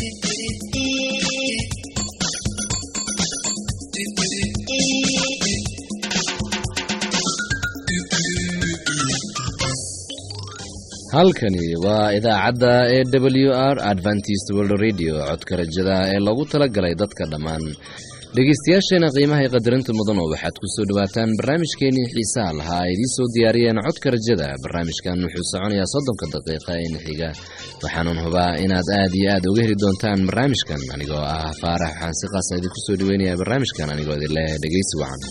halkani waa idaacadda e w r adventist world radio codka rajada ee lagu talagalay dadka dhammaan dhegeystayaasheena qiimaha qadarinta mudano waxaad kusoo dhawaataan barnaamijkeenii xiisaha lahaa ay idiin soo diyaariyeen codka rajada barnaamijkan wuxuu soconayaa soddonka daqiiqa in xiga waxaanan hubaa inaad aad iyo aad uga heli doontaan barnaamijkan anigoo ah faarax waxaan si qaasa idinku soo dhaweynayaa barnaamijkan anigoo idin leh dhegeysi wacan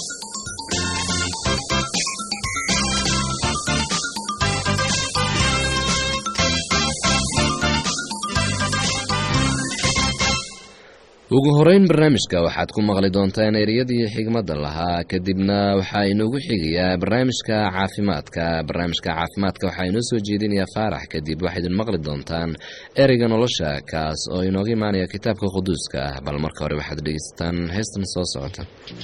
ugu horeyn barnaamijka waxaad ku maqli doontaan ereyadii xigmadda lahaa kadibna waxaa inoogu xigayaa barnaamijka caafimaadka barnaamijka caafimaadka waxaa inoo soo jeedinayaa faarax kadib waxaad idin maqli doontaan ereyga nolosha kaas oo inooga imaanaya kitaabka quduuska ah bal marka hore waxaad dhegeysataan heestan soo socota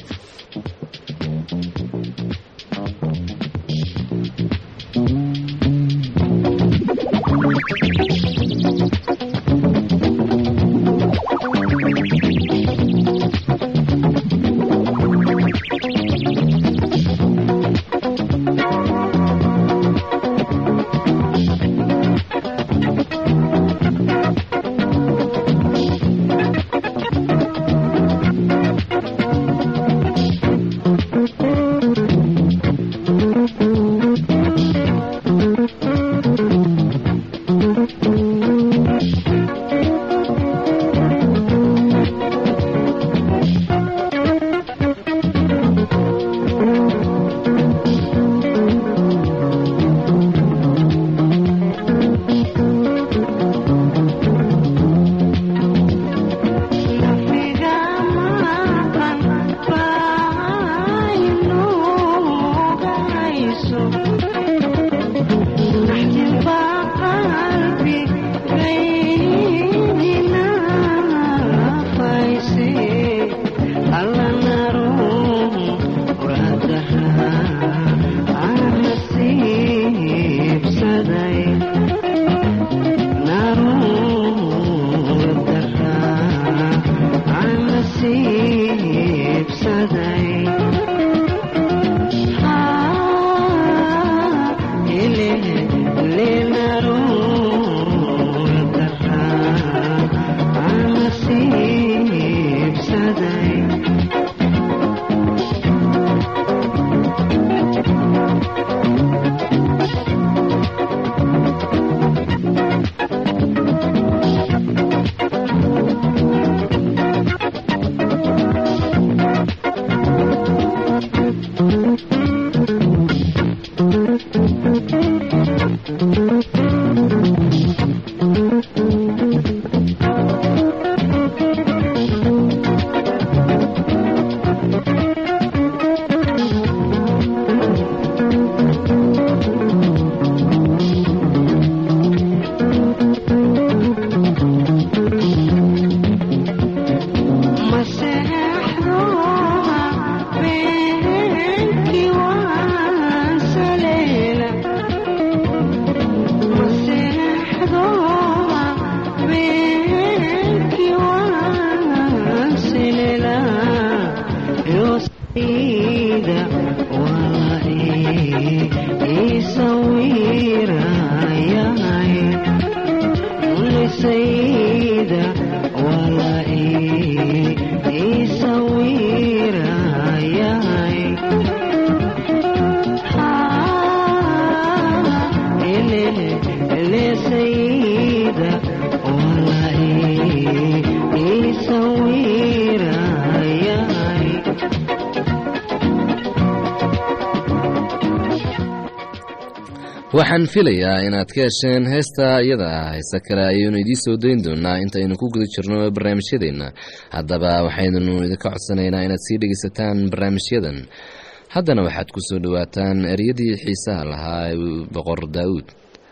waxaan filayaa inaad ka hesheen heesta iyada ah heese kale ayaynu idiin soo dayn doonaa intaynu ku guda jirno barnaamijyadeenna haddaba waxaynunu idinka codsanaynaa inaad sii dhegeysataan barnaamijyadan haddana waxaad ku soo dhowaataan eryadii xiisaha lahaa boqor daawuud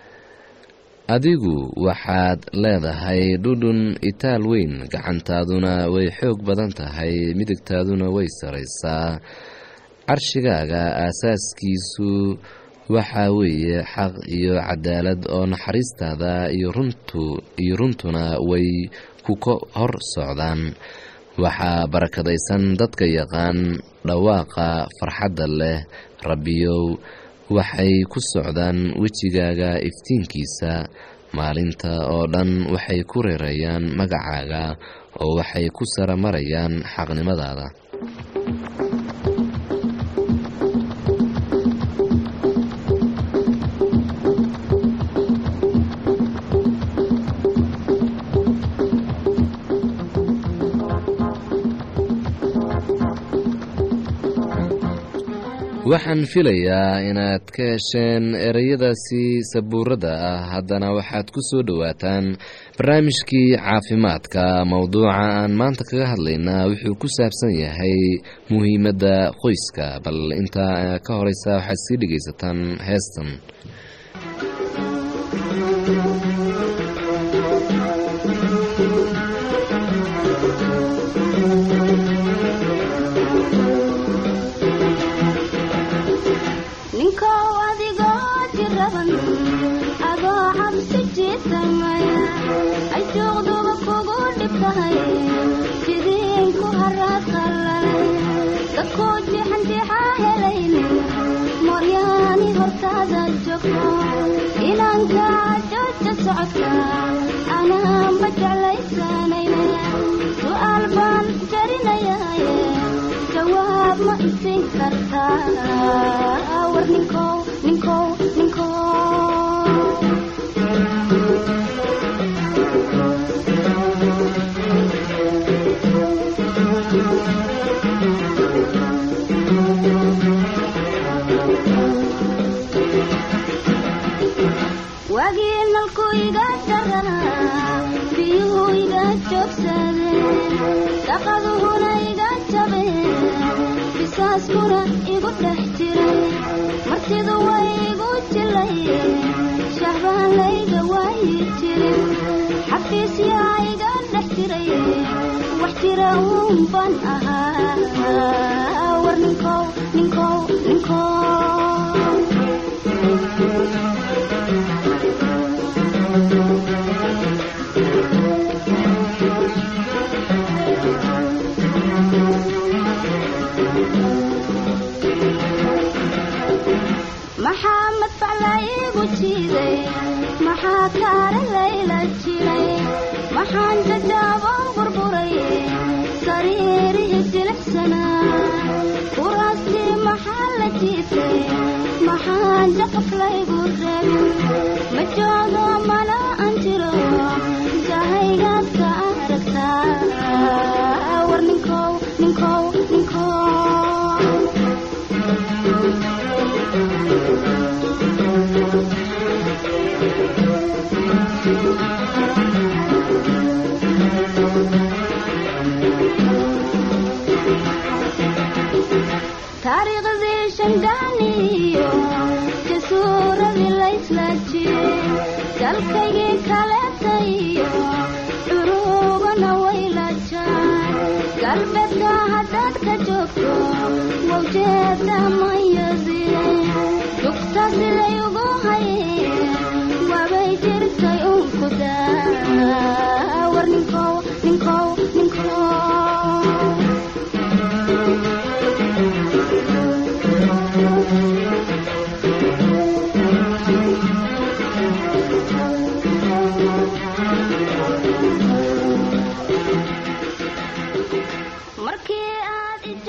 adigu waxaad leedahay dhudhun itaal weyn gacantaaduna way xoog badan tahay midigtaaduna way saraysaa carshigaaga aasaaskiisu waxaa weeye xaq iyo cadaalad oo naxariistaada iyo runtu iyo runtuna way ku ka hor socdaan waxaa barakadaysan dadka yaqaan dhawaaqa farxadda leh rabbiyow waxay ku socdaan wejigaaga iftiinkiisa maalinta oo dhan waxay ku reerayaan magacaaga oo waxay ku sara marayaan xaqnimadaada waxaan filayaa inaad ka hesheen ereyadaasi sabuurada ah haddana waxaad ku soo dhowaataan barnaamijkii caafimaadka mowduuca aan maanta kaga hadlaynaa wuxuu ku saabsan yahay muhiimadda qoyska bal intaa ka horeysa waxaad sii dhegaysataan heestan ninkow adigoo jiraban adoo cabsi jiitamaya ay juuqduba kugu dhibtahay jidiin ku haraad qallalay dadkuu jixanjixa helaynin mooryaani hortaada joogto inanka jooja socodka anaanba jeclaysanayna su'aal baan jarinayaye jawaab ma isin kartaa war ninkow ninkow ninkow waagii nalku iga daraa biyuhu iga joogsadeen dhaqaduhuna iga jabeen bisaaskuna igu dhex jiray martidu way igu jilayeen shahbaan layga waayi jirin xafiisyaa iga dhex jiray wax jira uun ban ahaa war ninkow ninkow ninkow maxaa madfac la iigu jiiday maxaa kaara layla jiray maxaan jajaaboon burburay sariirihii jilicsanaa kuraastii maxaa la jiitay maxaan jaqaf laygu rabin ma joogo mana aan jiro jahaygaad ka aragtaa war ninkow ninkow ninkow taariikhdii shangaaniyo jasuuradii laysla jiray dalkaygii kaleetayo curubana wayla jaan galbeedka haddaad ka joogto wawjeeda mayadie dugta siday ugu hayeen waabay jirtay unku daa war ninkow ninkow ninkow markii aad i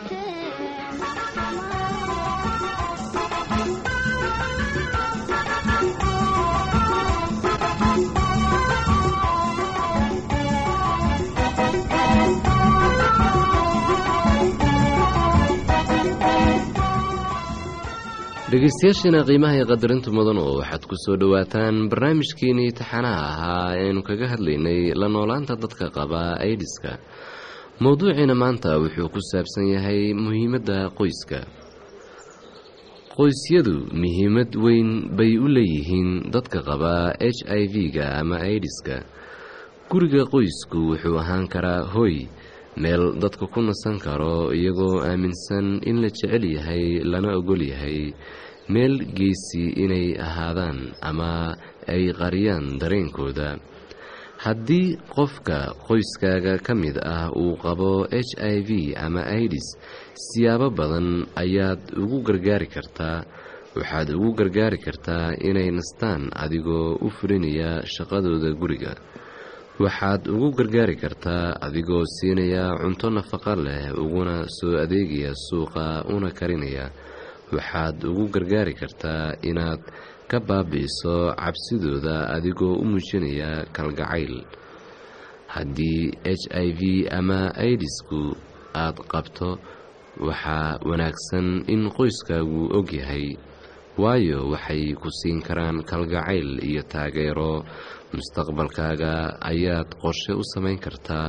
dhegeystayaashiina qiimaha iyo qadarinta mudan oo waxaad ku soo dhowaataan barnaamijkeenii taxanaha ahaa eaynu kaga hadlaynay la noolaanta dadka qaba aidiska mowduuciina maanta wuxuu ku saabsan yahay muhiimadda qoyska qoysyadu muhiimad weyn bay u leeyihiin dadka qaba h i v-ga ama aidiska guriga qoysku wuxuu ahaan karaa hoy meel dadku ku nasan karo iyagoo aaminsan in la jecel yahay lana ogol yahay meel geysi inay ahaadaan ama ay qariyaan dareenkooda haddii qofka qoyskaaga ka mid ah uu qabo h i v ama idis siyaabo badan ayaad ugu gargaari kartaa waxaad ugu gargaari kartaa inay nastaan adigoo u fulinaya shaqadooda guriga waxaad ugu gargaari kartaa adigoo siinaya cunto nafaqo leh uguna soo adeegaya suuqa una karinaya waxaad ugu gargaari kartaa inaad ka baabi'iso cabsidooda adigoo u muujinaya kalgacayl haddii h i v ama idisku aad qabto waxaa wanaagsan in qoyskaagu ogyahay waayo waxay ku siin karaan kalgacayl iyo taageero mustaqbalkaaga ayaad qorshe u samayn kartaa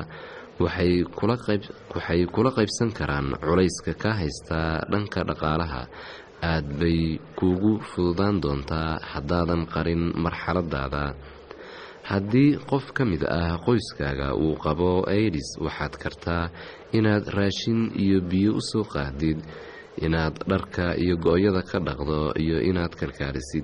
waxay kula qaybsan karaan culayska ka haystaa dhanka dhaqaalaha aad bay kuugu fududaan doontaa haddaadan qarin marxaladaada haddii qof ka mid ah qoyskaaga uu qabo aidis waxaad kartaa inaad raashin iyo biyo u soo qaadid inaad dharka iyo go-yada ka dhaqdo iyo inaad kalkaalisid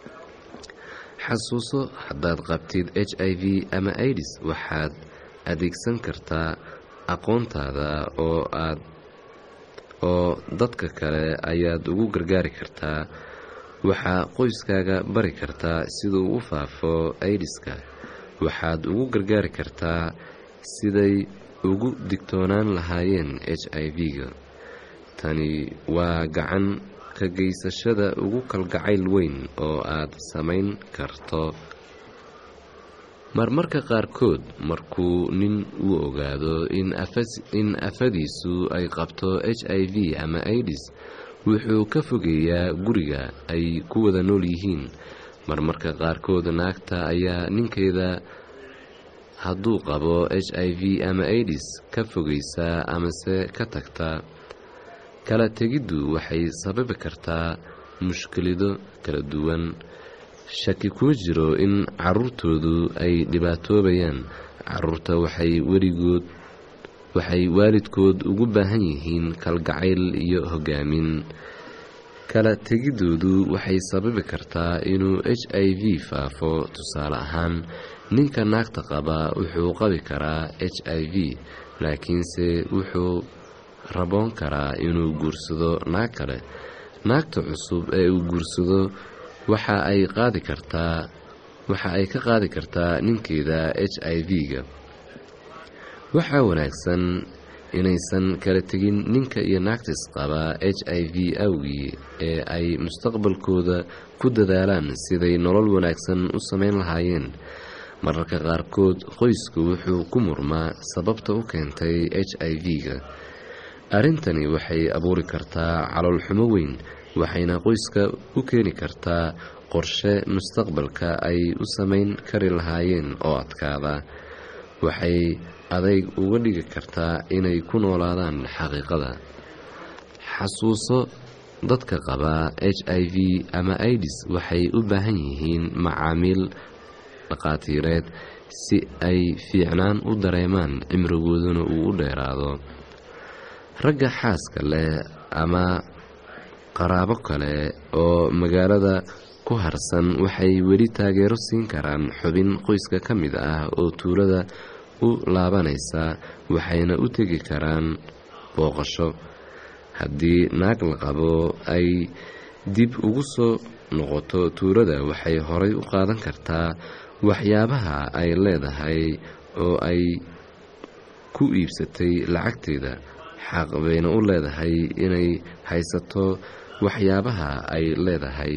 xasuuso haddaad qabtid h i v ama idis waxaad adeegsan kartaa aqoontaada oo aad oo dadka kale ayaad ugu gargaari kartaa waxaa qoyskaaga bari kartaa siduu u faafo idiska waxaad ugu gargaari kartaa siday ugu digtoonaan lahaayeen h i v-ga tani waa gacan ka geysashada ugu kalgacayl weyn oo aad samayn karto marmarka qaarkood markuu nin uu ogaado in afadiisu ay qabto h i v ama idis wuxuu ka fogeeyaa guriga ay ku wada nool yihiin marmarka qaarkood naagta ayaa ninkeeda hadduu qabo h i v ama idis ka fogeysaa amase ka tagta kala tegiddu waxay sababi kartaa mushkilido kala duwan shaki kuma jiro in caruurtoodu ay dhibaatoobayaan caruurta waxay weligood waxay waalidkood ugu baahan yihiin kalgacayl iyo hogaamin kala tegidoodu waxay sababi kartaa inuu h i v faafo tusaale ahaan ninka naagta qaba wuxuu qabi karaa h i v laakiinse wuxuu raboon karaa inuu guursado naag kale naagta cusub ee uu guursado waxa ay qaadi kartaa waxa ay ka qaadi kartaa ninkeeda h i v-ga waxaa wanaagsan inaysan kala tegin ninka iyo naagtis qaba h i v awgii ee ay mustaqbalkooda ku dadaalaan siday nolol wanaagsan u samayn lahaayeen mararka qaarkood qoysku wuxuu ku murmaa sababta u keentay h i v-ga arrintani waxay abuuri kartaa caloolxumo weyn waxayna qoyska u keeni kartaa qorshe mustaqbalka ay u samayn kari lahaayeen oo adkaada waxay adayg uga dhigi kartaa inay ku noolaadaan xaqiiqada xasuuso dadka qaba h i v ama idis waxay u baahan yihiin macaamiil dhaqaatiireed si ay fiicnaan u dareemaan cimrigooduna uu u dheeraado ragga xaaska leh ama qaraabo kale oo magaalada ku harsan waxay weli taageero siin karaan xubin qoyska ka mid ah oo tuulada u laabanaysa waxayna u tegi karaan booqasho haddii naag la qabo ay dib ugu soo noqoto tuulada waxay horay u qaadan kartaa waxyaabaha ay leedahay oo ay ku iibsatay lacagteeda xaq bayna u leedahay inay haysato waxyaabaha ay leedahay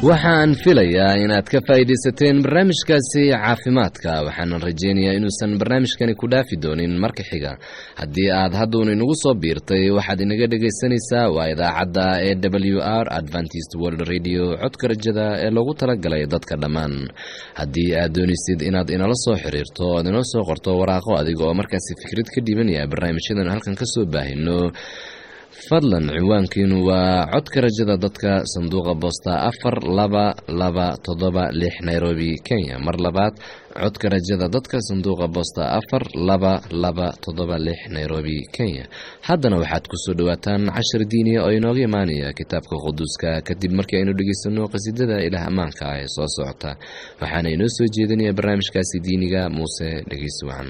waxaan filayaa inaad ka faa'iidaysateen barnaamijkaasi caafimaadka waxaanan rajaynayaa inuusan barnaamijkani ku dhaafi doonin marka xiga haddii aad hadduun inagu soo biirtay waxaad inaga dhegaysanaysaa waa idaacadda e w r adventist world radio codka rajada ee loogu talagalay dadka dhammaan haddii aad doonaysid inaad inala soo xiriirto oad inoo soo qorto waraaqo adiga oo markaasi fikrad ka dhibanaya barnaamijyadan halkan ka soo baahino fadlan ciwaankiinu waa codka rajada dadka sanduuqa boosta afar laba laba toddoba lix nairobi kenya mar labaad codka rajada dadka sanduuqa boosta afar laba laba toddoba lix nairobi kenya haddana waxaad kusoo dhowaataan cashar diiniya oo inooga imaanaya kitaabka quduuska kadib markii aynu dhegaysano qasiidada ilaah ammaanka ah ee soo socota waxaana inoo soo jeedinaya barnaamijkaasi diiniga muuse dhegeysi wacan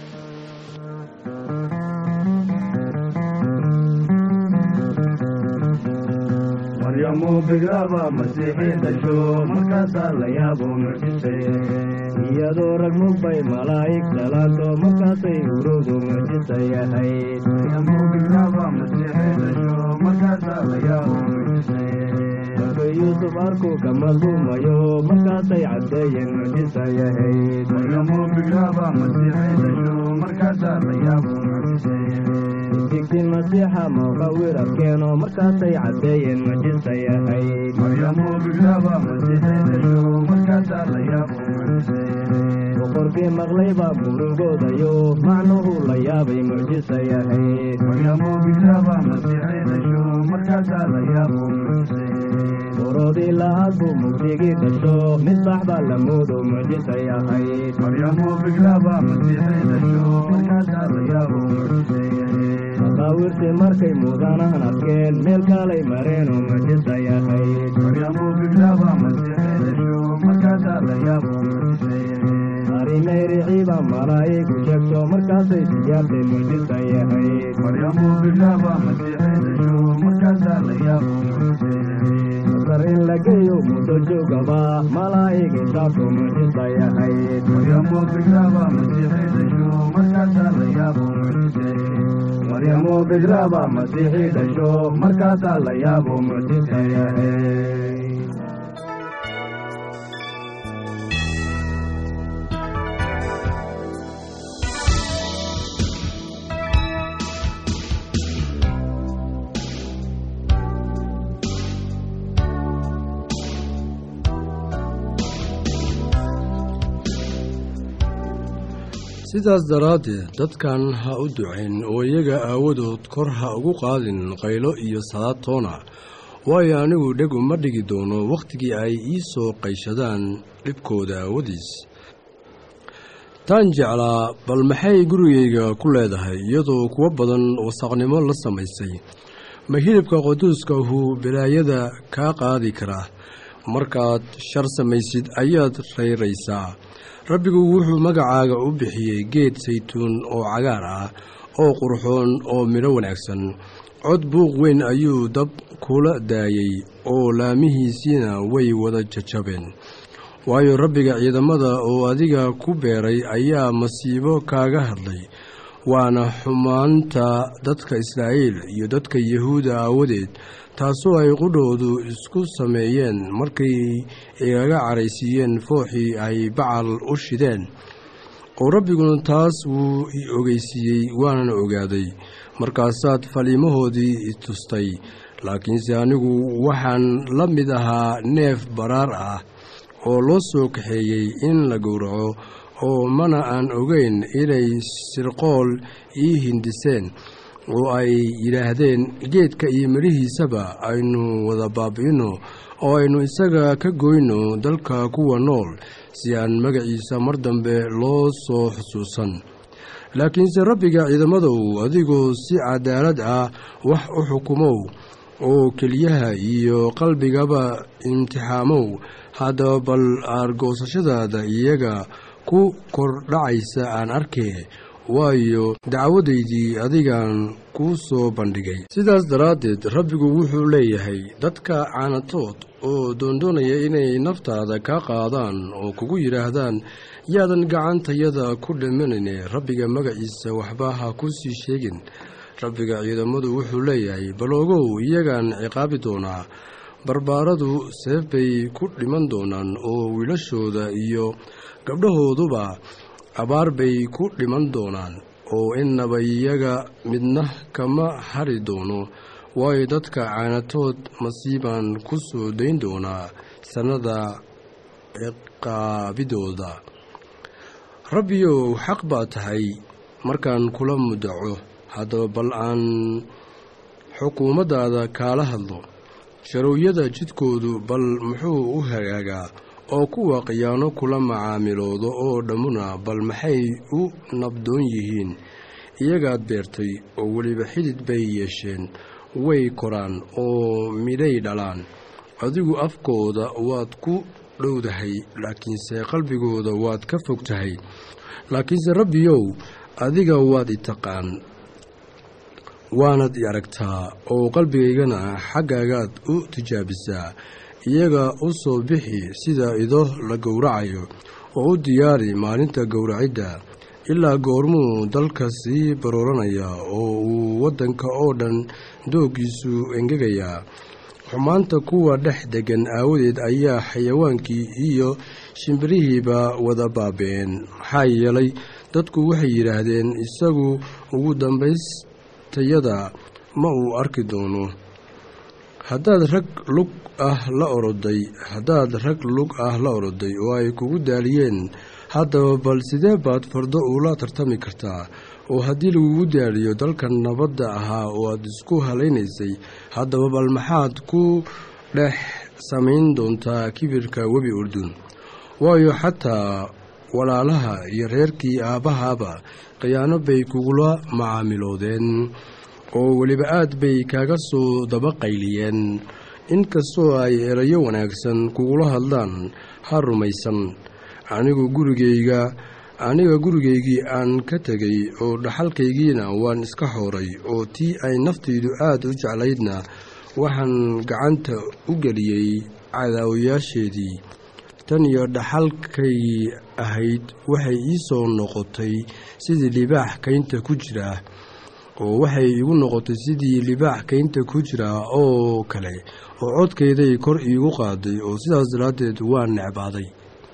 maryamu bigraba masiixii dhasho markaasaa la yaabo mucjise iyadoo rag mugbay malaa'ig dhalaato markaasay urowdu mucjisa yahayd maryamu bigraba masiixii dhasho markaasaa la yaabo mucjise markay yuusuf arku kamadluumayo markaasay caddeeyeen mucjisa yahayd maryamu bigraba masiixii dhasho markaasaa la yaabo mucjise digtin masiixa mawqawir arkeeno markaasay caddeeyeen mucjisa yahayd maryamu bigraba masiixii dhasho markaasaa la yaabo mucjise boqorkii maqlayba murugoodayo macnuhu la yaabay mucjisa yahayd maryamu bigraba masiixii dhasho markaasaa la yaabo mucjise borodii lahaad buu mugdigii dhasho misbax baa la moodo mucjisa yahayd maryamu bigraba masiixii dhasho markaasaa la yaabo mucjise maqaawirti markay muudanahan arkeen meel kaalay mareenoo mucjisa yahayd maryamu bigraba masiixii dhasho markaasaa la yaabo mucjise arimayriciiba malaa'igu sheegto markaasay siyaabtay mucjisa yahayd maryamu bigraba masiixii dhasho markaasaa la yaabo mucjise masar in la geeyo muddo joogaba malaa'ig isaafo mucjisa yahayd maryamu bigraba masiixii dhasho markaasaa la yaabo mucjise maryamu bigraba masiixii dhasho markaasaa la yaabo mucjisa yahayd sidaas daraaddeed dadkan ha u ducayn oo iyaga aawadood kor ha ugu qaadin qaylo iyo salaad toona waayo anigu dheg uma dhigi doono wakhtigii ay ii soo qayshadaan dhibkooda aawadiis taan jeclaa bal maxay gurigayga ku leedahay iyadoo kuwo badan wasaqnimo la samaysay ma hilibka quduuskahu balaayada kaa qaadi karaa markaad shar samaysid ayaad rayraysaa rabbigu wuxuu magacaaga u bixiyey geed saytuun oo cagaar ah oo qurxoon oo midho wanaagsan cod buuq weyn ayuu dab kula daayey oo laamihiisiina way wada jajabeen waayo rabbiga ciidamada oo adiga ku beeray ayaa masiibo kaaga hadlay waana xumaanta dadka israa'iil iyo dadka yahuuda aawadeed taasoo ay qudhoodu isku sameeyeen markay igaga caraysiiyeen fooxii ay bacal u shideen oo rabbiguna taas wuu i ogeysiiyey waanan ogaaday markaasaad faliimahoodii itustay laakiinse anigu waxaan la mid ahaa neef baraar ah oo loo soo kaxeeyey in la gowraco oo mana aan ogeyn inay sirqool ii hindiseen oo ay yidhaahdeen geedka iyo midhihiisaba aynu wada baabi'inno oo aynu isaga ka goyno dalka kuwa nool si aan magaciisa mar dambe loo soo xusuusan laakiinse rabbiga ciidamadow adigoo si cadaalad ah wax u xukumow oo keliyaha iyo qalbigaba imtixaamow haddaba bal aargoosashadaada iyaga ku kordhacaysa aan arkee waayo dacwadaydii adigaan kuu soo bandhigay sidaas daraaddeed rabbigu wuxuu leeyahay dadka caanatood oo doondoonaya inay naftaada kaa qaadaan oo kugu yidhaahdaan yaadan gacantayada ku dhimanayne rabbiga magaciisa waxba ha ku sii sheegin rabbiga ciidamadu wuxuu leeyahay bal ogow iyagaan ciqaabi doonaa barbaaradu seef bay ku dhiman doonaan oo wiilashooda iyo gabdhahooduba abaar bay ku dhiman doonaan oo innaba iyaga midna kama hari doono waayo dadka caanatood masiibaan ku soo dayn doonaa sannada ciqaabidooda rabbiyow xaq baa tahay markaan kula mudaco haddaba bal aan xukuumaddaada kaala hadlo sharowyada jidkoodu bal muxuu u hagaagaa oo kuwa khiyaano kula macaamiloodo oo dhammuna bal maxay u nabdoon yihiin iyagaad beertay oo weliba xidid bay yeesheen way koraan oo midhay dhalaan adigu afkooda waad ku dhowdahay laakiinse qalbigooda waad ka fog tahay laakiinse rabbiyow adiga waad i taqaan waanad i aragtaa oo qalbigaygana xaggaagaad u tijaabisaa iyaga u soo bixi sida ido la gowracayo oo u diyaari maalinta gowracidda ilaa goormuu dalka sii barooranaya oo uu waddanka oo dhan dooggiisu engegayaa xumaanta kuwa dhex deggan aawadeed ayaa xayawaankii iyo shimbirihiiba wada baaba'een maxaa yeelay dadku waxay yidhaahdeen isagu ugu dambaystayada ma uu arki doono haddaad rag lug ah la oroday haddaad rag lug ah la oroday oo ay kugu daaliyeen haddaba bal sidee baad fardo uula tartami kartaa oo haddii lagugu daaliyo dalkan nabadda ahaa oo aad isku halaynaysay haddaba bal maxaad ku dhex samayn doontaa kibirka webi urdun waayo xataa walaalaha iyo reerkii aabbahaaba khiyaano bay kugula macaamiloodeen oo weliba aad bay kaaga soo daba qayliyeen inkastoo ay erayo wanaagsan kugula hadlaan ha rumaysan anigu gurigayga aniga gurigaygii aan ka tegay oo dhaxalkaygiina waan iska xooray oo tii ay naftaydu aad u jeclaydna waxaan gacanta u geliyey cadaawayaasheedii tan iyo dhaxalkaygii ahayd waxay ii soo noqotay sidii libaax kaynta ku jira oo waxay igu noqotay sidii libaax kaynta ku jira oo kale oo codkayday kor iigu qaaday oo sidaas daraaddeed waan necbaaday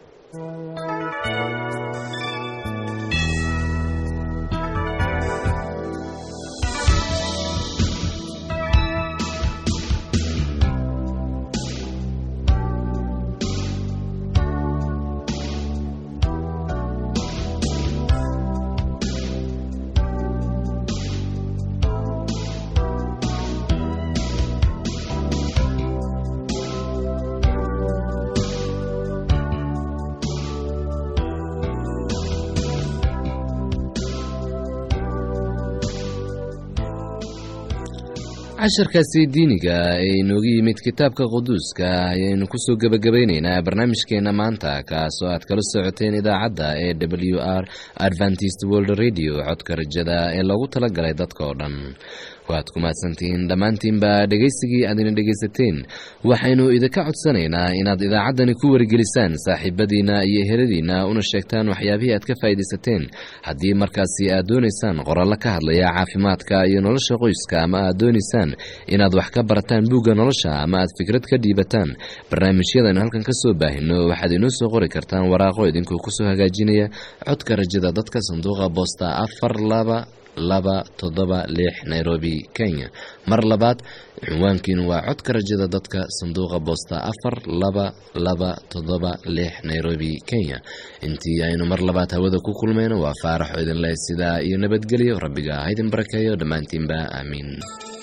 casharkaasi diiniga ee inooga yimid kitaabka quduuska ayaynu kusoo gebagabayneynaa barnaamijkeena maanta kaasoo aad kala socoteen idaacadda ee w r adventist world radio codka rajada ee loogu talagalay dadka oo dhan waad ku mahadsantihiin dhammaantiinba dhegaysigii aadina dhegaysateen waxaynu idinka codsanaynaa inaad idaacaddani ku wargelisaan saaxiibadiina iyo eheladiina una sheegtaan waxyaabihii aad ka faa'iidaysateen haddii markaasi aad doonaysaan qorallo ka hadlaya caafimaadka iyo nolosha qoyska ama aad doonaysaan inaad wax ka barataan buugga nolosha ama aad fikrad ka dhiibataan barnaamijyadan halkan ka soo baahino waxaad inoo soo qori kartaan waraaqo idinkuu kusoo hagaajinaya codka rajada dadka sanduuqa boosta afar laba laba toddoba lix nairobi kenya mar labaad cinwaankiinu waa codka rajada dadka sanduuqa boosta afar laba laba toddoba lix nairobi kenya intii aynu mar labaad hawada ku kulmayno waa faaraxo idin leh sidaa iyo nabadgelyo rabbiga ha idin barakeeyo dhammaantiinba aamiin